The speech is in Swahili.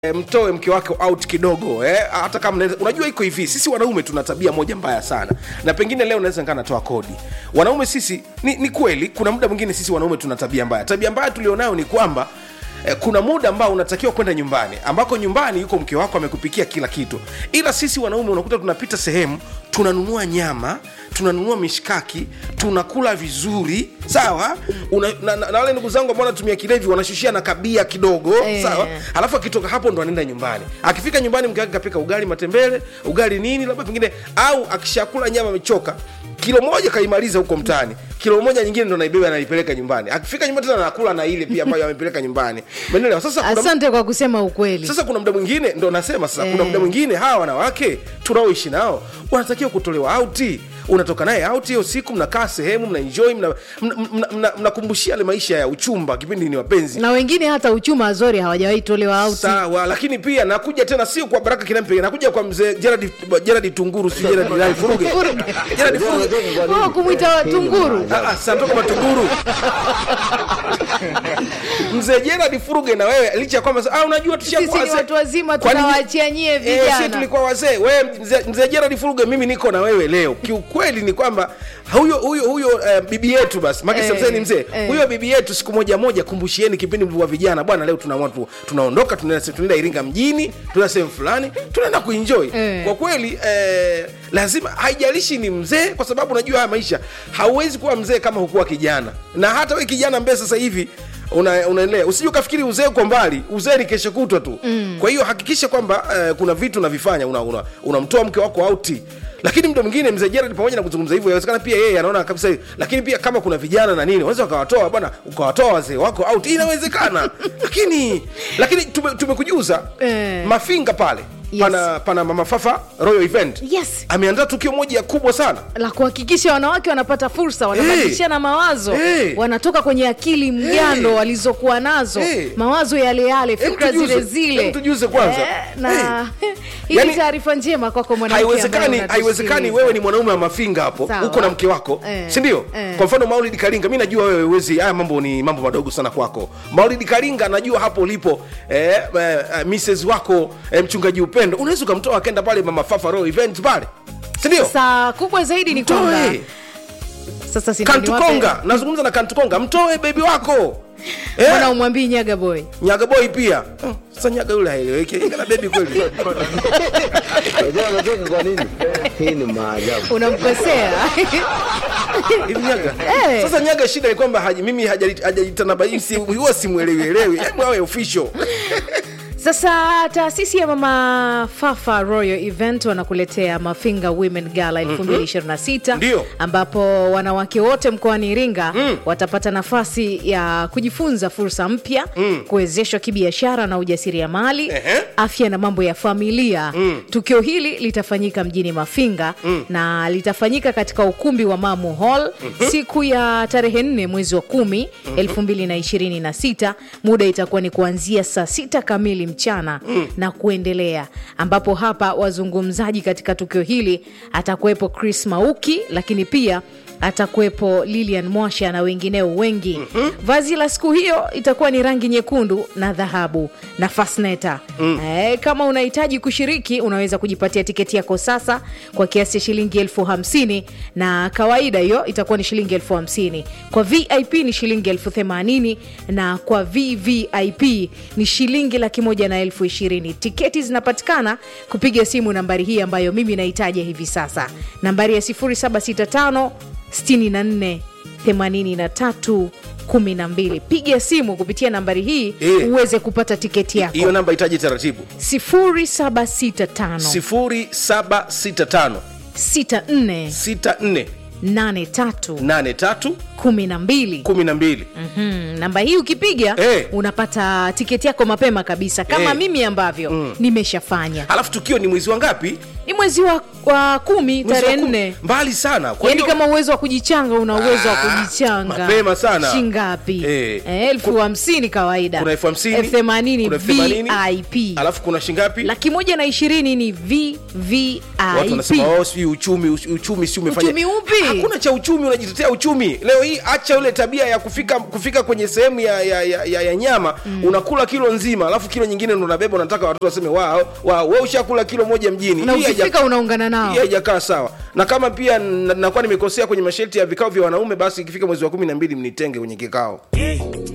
E, mtoe mke wake out kidogo eh? hata kama mnaweza- unajua iko hivi sisi wanaume tuna tabia moja mbaya sana na pengine leo naweza nikaa natoa kodi wanaume sisi ni, ni kweli kuna muda mwingine sisi wanaume tuna tabia mbaya tabia mbaya tulionayo ni kwamba eh, kuna muda ambao unatakiwa kwenda nyumbani ambako nyumbani yuko mke wako amekupikia kila kitu ila sisi wanaume unakuta tunapita sehemu tunanunua nyama tunanunua mishkaki tunakula vizuri sawa Una, na, na, na wale ndugu zangu ambao wanatumia kilevi wanashushia na kabia kidogo Eh. sawa alafu akitoka hapo ndo anaenda nyumbani akifika nyumbani mke wake kapika ugali matembele ugali nini labda pengine au akishakula nyama amechoka kilo moja kaimaliza huko mtaani kilo moja nyingine ndo naibeba anaipeleka nyumbani akifika nyumbani tena anakula na ile pia ambayo amepeleka nyumbani umeelewa sasa kuna, asante kwa kusema ukweli sasa kuna muda mwingine ndo nasema sasa kuna Eh. muda mwingine hawa wanawake tunaoishi nao wanatakiwa kutolewa auti unatoka naye auti hiyo siku mnakaa sehemu mnaenjoy mnakumbushia mna, mna, mna, mnakumbushia yale maisha ya uchumba kipindi ni wapenzi na wengine hata uchuma azori hawajawahi tolewa auti sawa lakini pia nakuja tena sio kwa baraka kinampe nakuja kwa mzee Gerard Gerard Tunguru si Gerard Gerard Furuge Gerard Furuge Oh, kumwita tunguru Ah, ah, santoka matunguru mzee Gerard Furuge na wewe licha ya kwamba ah, unajua tushakuwa sisi ni wazee. watu wazima Kwani- tunawaachia nyie Eh, si vijana tulikuwa wazee wewe mzee mzee Gerard Furuge mimi niko na wewe leo kiukweli ni kwamba huyo huyo huyo eh, bibi yetu basi maki Eh, mzee ni mzee eh. huyo bibi yetu siku moja moja kumbushieni kipindi mlikuwa vijana bwana leo tunaamua tu, tunaondoka tunaenda tunaenda Iringa mjini tunaenda sehemu fulani tunaenda kuenjoy Eh. kwa kweli eh, lazima haijalishi ni mzee kwa sababu unajua haya maisha hauwezi kuwa mzee kama hukuwa kijana na hata we kijana mbee sasa hivi una- unaendelea usije ukafikiri uzee uko mbali uzee ni kesho kutwa tu mm. kwa hiyo hakikisha kwamba eh, kuna vitu unavifanya unamtoa una, unamtoa mke wako auti lakini mda mwingine mzee Gerald pamoja na kuzungumza hivyo inawezekana pia yeye anaona kabisa hivi. lakini pia kama kuna vijana na nini unaweza ukawatoa bwana ukawatoa wazee wako out inawezekana lakini lakini tume- tumekujuza Eh. mafinga pale Yes. pana, pana mama fafa royal event Yes. ameandaa tukio moja kubwa sana la kuhakikisha wanawake wanapata fursa wanabadilishana mawazo Hey. wanatoka kwenye akili mgando Hey. walizokuwa nazo Hey. mawazo yale yale Hem fikra tujuze, zile zile hem tujuze kwanza. Eh, na hii Yani- ni taarifa njema kwako mwanamke ambaye haiwezekani unatusikiliza. haiwezekani wewe ni mwanaume wa mafinga hapo Sawa. uko na mke wako Eh, sindio eh. kwa mfano maulidi kalinga mi najua wewe wezi haya mambo ni mambo madogo sana kwako maulidi kalinga najua hapo ulipo eh, eh, eh, mrs wako eh, mchungaji upendo unaweza ukamtoa akenda pale mama fafa royal event pale sindio saa kubwa zaidi ni kwamba mtoe sasa si ndio niwape- kantukonga nazungumza na kantukonga mtoe bebi wako eh, mbona umwambii nyaga boy nyaga boy pia Hmm, sasa nyaga yule haeleweki Nyaga na bebi kweli Unajua anacheka kwa nini? Hii ni maajabu. unamkosea hivi nyaga Eh. sasa nyaga shida ni kwamba haji- mimi hajali- hajajitanabaisi huwa simwelewielewi hebu awe official Sasa taasisi ya Mama Fafa Royal Event wanakuletea Mafinga Women Gala 2026 Ndio. ambapo wanawake wote mkoani Iringa watapata nafasi ya kujifunza fursa mpya, kuwezeshwa kibiashara na ujasiriamali, Ehe. afya na mambo ya familia. Tukio hili litafanyika mjini Mafinga na litafanyika katika ukumbi wa Mamu Hall siku ya tarehe 4 mwezi wa kumi 2026. Muda itakuwa ni kuanzia saa sita kamili mchana na kuendelea, ambapo hapa wazungumzaji katika tukio hili atakuwepo Chris Mauki, lakini pia atakuwepo Lilian Mwasha na wengineo wengi. Vazi la siku hiyo itakuwa ni rangi nyekundu na dhahabu na fasneta. Eh, kama unahitaji kushiriki unaweza kujipatia tiketi yako sasa kwa kiasi cha shilingi elfu hamsini na kawaida hiyo itakuwa ni shilingi elfu hamsini kwa vip ni shilingi elfu themanini na kwa vvip ni shilingi laki moja na elfu ishirini tiketi zinapatikana kupiga simu nambari hii ambayo mimi nahitaja hivi sasa nambari ya 0765 64 83 12 piga simu kupitia nambari hii Eh. uweze kupata tiketi yako hiyo namba itaji taratibu 0765 0765 64 64 83 83 12 12 Mhm, namba hii ukipiga Eh. unapata tiketi yako mapema kabisa kama Eh. mimi ambavyo nimeshafanya alafu tukio ni mwezi wa ngapi ni mwezi wa, wa kumi Mwezi wa tarehe kumi. nne mbali sana kwa yaani hiyo- kama uwezo wa kujichanga una uwezo wa Ah, kujichanga mapema sana. shingapi Eh. Eh, elfu hamsini kawaida kuna elfu hamsini elfu themanini kuna elfu themanini, vip alafu kuna shingapi laki moja na ishirini ni watu wanasema vvip oh, sijui uchumi uchumi si umefanya Uchumi upi? hakuna cha uchumi unajitetea uchumi leo hii hii acha ile tabia ya kufika kufika kwenye sehemu ya, ya, ya, ya, ya nyama mm. unakula kilo nzima alafu kilo nyingine ndo unabeba unataka watoto waseme wow, wow, we ushakula kilo moja mjini na Hii haija- ukifika unaungana nao hii haijakaa sawa na kama pia n- nakuwa nimekosea kwenye masharti ya vikao vya wanaume basi ikifika mwezi wa kumi na mbili mnitenge kwenye kikao